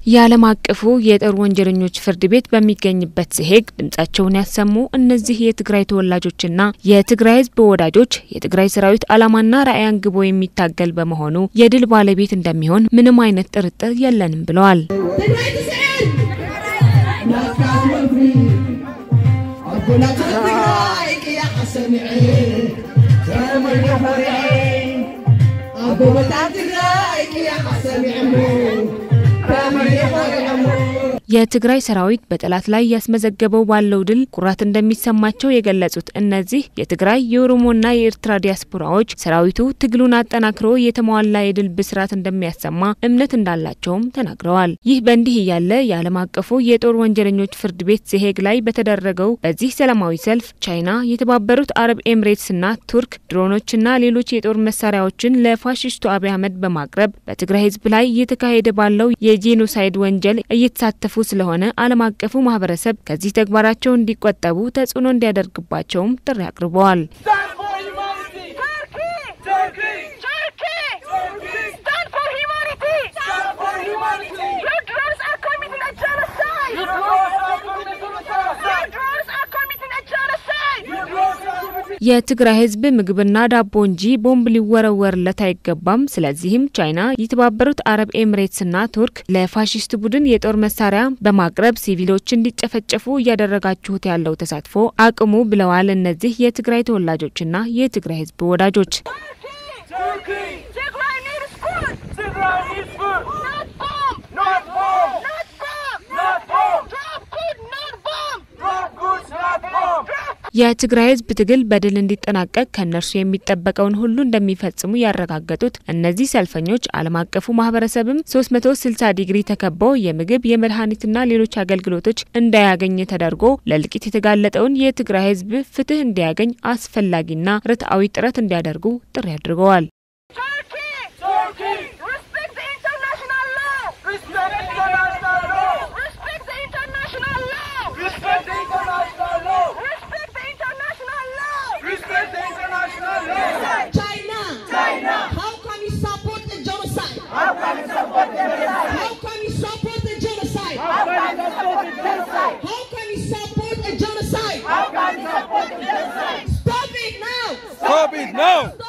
የዓለም አቀፉ የጦር ወንጀለኞች ፍርድ ቤት በሚገኝበት ዘሄግ ድምጻቸውን ያሰሙ እነዚህ የትግራይ ተወላጆችና የትግራይ ሕዝብ ወዳጆች የትግራይ ሰራዊት ዓላማና ራዕይ አንግቦ የሚታገል በመሆኑ የድል ባለቤት እንደሚሆን ምንም አይነት ጥርጥር የለንም ብለዋል። የትግራይ ሰራዊት በጠላት ላይ ያስመዘገበው ባለው ድል ኩራት እንደሚሰማቸው የገለጹት እነዚህ የትግራይ የኦሮሞና የኤርትራ ዲያስፖራዎች ሰራዊቱ ትግሉን አጠናክሮ የተሟላ የድል ብስራት እንደሚያሰማ እምነት እንዳላቸውም ተናግረዋል። ይህ በእንዲህ እያለ የዓለም አቀፉ የጦር ወንጀለኞች ፍርድ ቤት ዘሄግ ላይ በተደረገው በዚህ ሰላማዊ ሰልፍ ቻይና፣ የተባበሩት አረብ ኤምሬትስና ቱርክ ድሮኖችና ሌሎች የጦር መሳሪያዎችን ለፋሽስቱ አብይ አህመድ በማቅረብ በትግራይ ህዝብ ላይ እየተካሄደ ባለው የጄኖሳይድ ወንጀል እየተሳተፉ ስለሆነ ዓለም አቀፉ ማህበረሰብ ከዚህ ተግባራቸው እንዲቆጠቡ ተጽዕኖ እንዲያደርግባቸውም ጥሪ አቅርበዋል። የትግራይ ህዝብ ምግብና ዳቦ እንጂ ቦምብ ሊወረወርለት አይገባም። ስለዚህም ቻይና፣ የተባበሩት አረብ ኤምሬትስና ቱርክ ለፋሽስት ቡድን የጦር መሳሪያ በማቅረብ ሲቪሎች እንዲጨፈጨፉ እያደረጋችሁት ያለው ተሳትፎ አቅሙ ብለዋል። እነዚህ የትግራይ ተወላጆችና የትግራይ ህዝብ ወዳጆች የትግራይ ህዝብ ትግል በድል እንዲጠናቀቅ ከእነርሱ የሚጠበቀውን ሁሉ እንደሚፈጽሙ ያረጋገጡት እነዚህ ሰልፈኞች ዓለም አቀፉ ማህበረሰብም 360 ዲግሪ ተከበው የምግብ የመድኃኒትና ሌሎች አገልግሎቶች እንዳያገኝ ተደርጎ ለእልቂት የተጋለጠውን የትግራይ ህዝብ ፍትህ እንዲያገኝ አስፈላጊና ርትዓዊ ጥረት እንዲያደርጉ ጥሪ አድርገዋል። Stop it now!